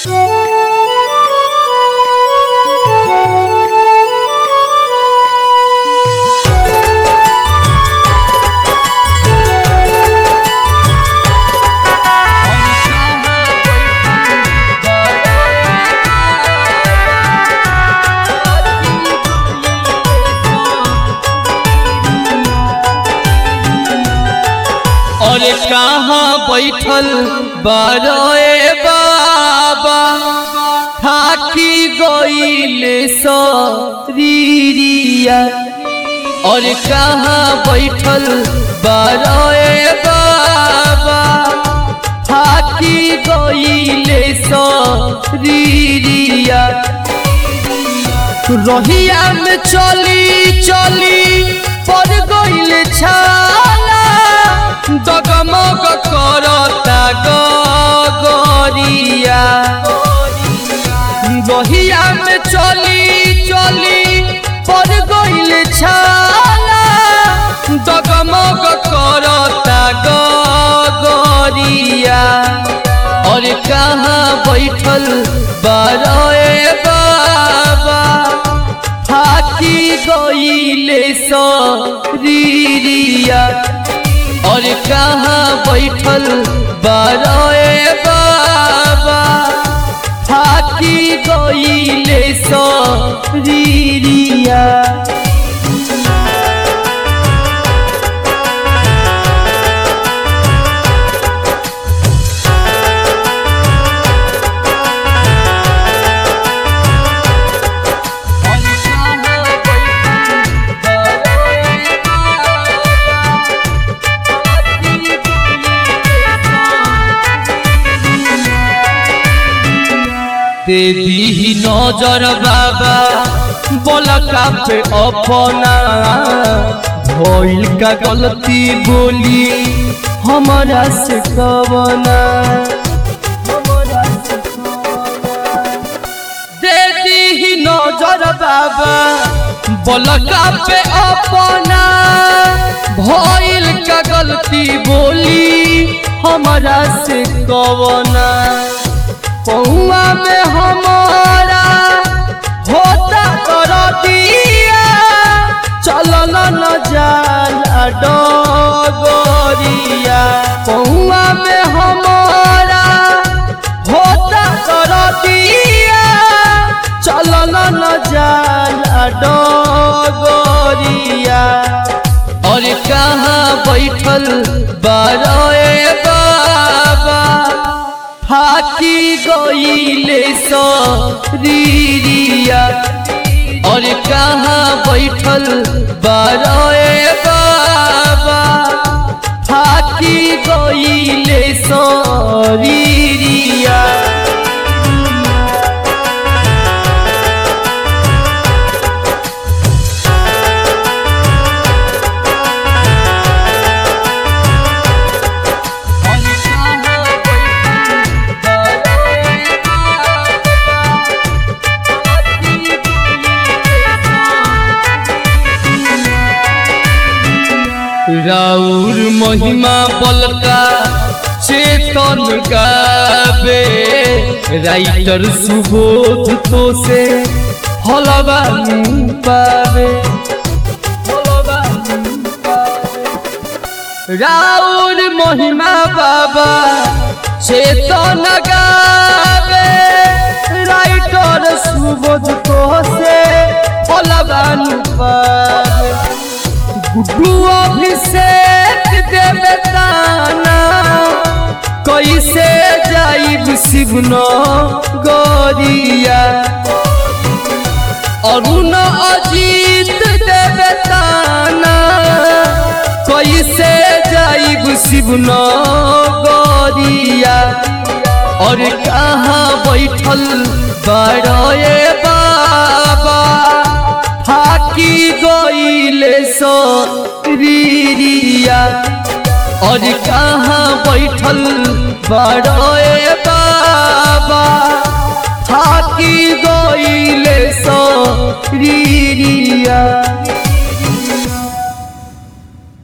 और कहाँ बैठल बरोए बाबा थाकी गईल सरीरिया और कहाँ बैठल बरोए बाबा थाकी गईल सरीरिया रहिया में चली चली पर गईल छाला डगमग करता गगरिया रहिया में चली चली पर गईल छाला डगमग करता गगरिया और कहाँ बैठल बरोए बाबा थाकी गईले सरीरिया और कहाँ बैठल बरोए बाबा थाकी गईले सरीरिया देवी नजर बाबा बोलका पे अपना भइल का गलती बोली हमारा से कवना देवी नजर बाबा बोलका पे अपना भइल का गलती बोली हमारा से कवना पौआ में हमारा होता कर दिया चलन न जाला डगरिया पौआ में हमारा होता कर दिया चलन न जाला डगरिया और कहाँ बैठल बरोए बाबा फाकी गईले सरीरिया और कहाँ बैठल बरोए बाबा फाकी गईले सरीरिया राउर महिमा बलका चेतन गावे राइटर सुबोध तो से हलवा पावे राउर महिमा बाबा चेतन गावे राइटर सुबोध तो से हलवा पावे गुड्डू अभिषेक देवे ताना कैसे जाइब शिवनो गोरिया अरुण अजीत देवे ताना कैसे जाइब शिवनो गोरिया और कहाँ बैठल बड़े बाबा फाकी गईले सरीरिया और कहाँ बैठल बड़े बाबा फाकी गईले सरीरिया